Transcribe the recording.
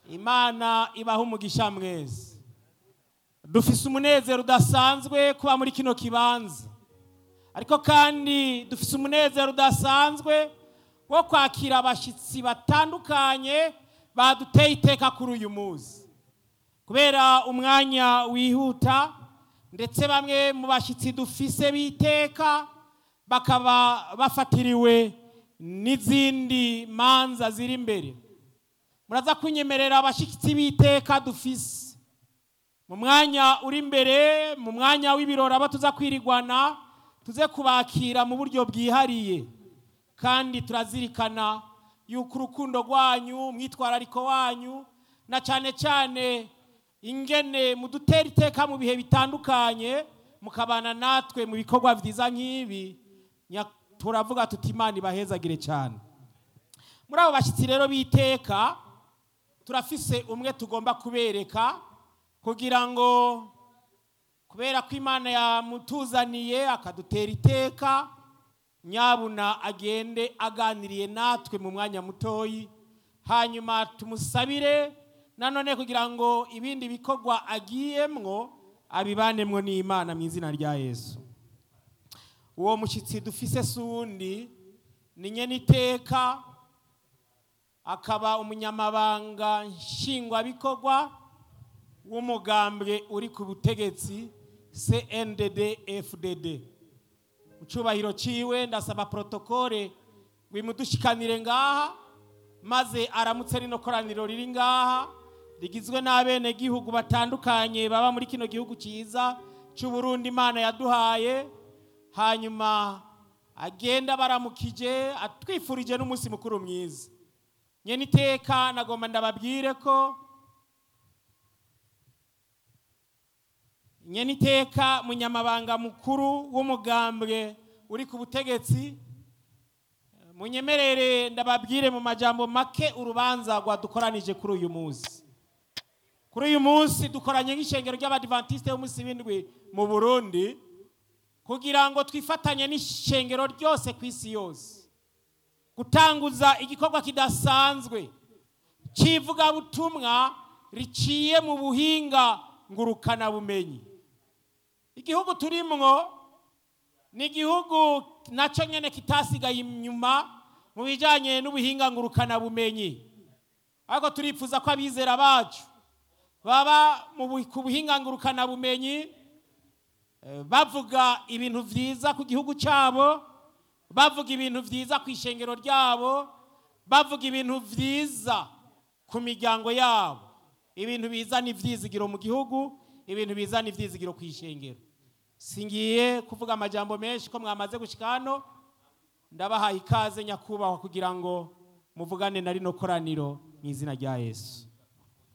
imana ibaha umugisha mwese dufise umunezero udasanzwe kuba muri kino kibanza ariko kandi dufise umunezero udasanzwe wo kwakira abashyitsi batandukanye baduteye iteka kuri uyu munsi kubera umwanya wihuta ndetse bamwe mu bashyitsi dufise b'iteka bakaba bafatiriwe n'izindi manza ziri imbere muraza kunyemerera abashyitsi b'iteka dufise mu mwanya uri imbere mu mwanya w'ibirori abo tuza kwirigwana tuze kubakira mu buryo bwihariye kandi turazirikana yuko urukundo rwanyu umwitwarariko wanyu na cyane cyane ingene mudutera iteka mu bihe bitandukanye mukabana natwe mu bikorwa byiza nk'ibi nya- turavuga tuti imana ibahezagire cyane muri abo bashyitsi rero b'iteka turafise umwe tugomba kubereka kugira ngo kubera ko imana yamutuzaniye akadutera iteka nyabuna agende aganiriye natwe mu mwanya mutoyi hanyuma tumusabire nanone kugira ngo ibindi bikorwa agiyemwo abibanemwo n'imana mu izina rya yesu uwo mushyitsi dufise si uwundi ni nyeniteka akaba umunyamabanga nshingwabikorwa w'umugambwe uri ku butegetsi cndd fdd mu cyubahiro ciwe ndasaba protokole ngo imudushikanire ngaha maze aramutse rino koraniro riri ngaha rigizwe n'abenegihugu batandukanye baba muri kino gihugu cyiza cy'uburundi imana yaduhaye hanyuma agenda baramukije atwifurije n'umunsi mukuru mwiza nyene iteka nagomba ndababwire ko nyene iteka munyamabanga mukuru w'umugambwe uri ku butegetsi munyemerere ndababwire mu majambo make urubanza rwadukoranije kuri uyu munsi kuri uyu munsi dukoranye nk'ishengero ry'abadivantisite b'umunsi w'indwi mu burundi kugira ngo twifatanye n'ishengero ryose ku isi yose gutanguza igikorwa kidasanzwe cy'ivugabutumwa riciye mu buhinga ngurukanabumenyi igihugu turimwo ni igihugu nacyo nyine kitasigaye inyuma mu bijyanye n'ubuhinga ngurukanabumenyi ariko turifuza ko abizera bacu baba mu bu- ku buhinga ngurukanabumenyi eh, bavuga ibintu byiza ku gihugu cyabo bavuga ibintu byiza ku ishengero ryabo bavuga ibintu byiza ku miryango yabo ibintu bizana ibyizigiro mu gihugu ibintu bizana ibyizigiro ku ishengero singiye kuvuga amajambo menshi ko mwamaze gushyika hano ndabahaye ikaze nyakubahwa kugira ngo muvugane na rino koraniro mu izina rya yesu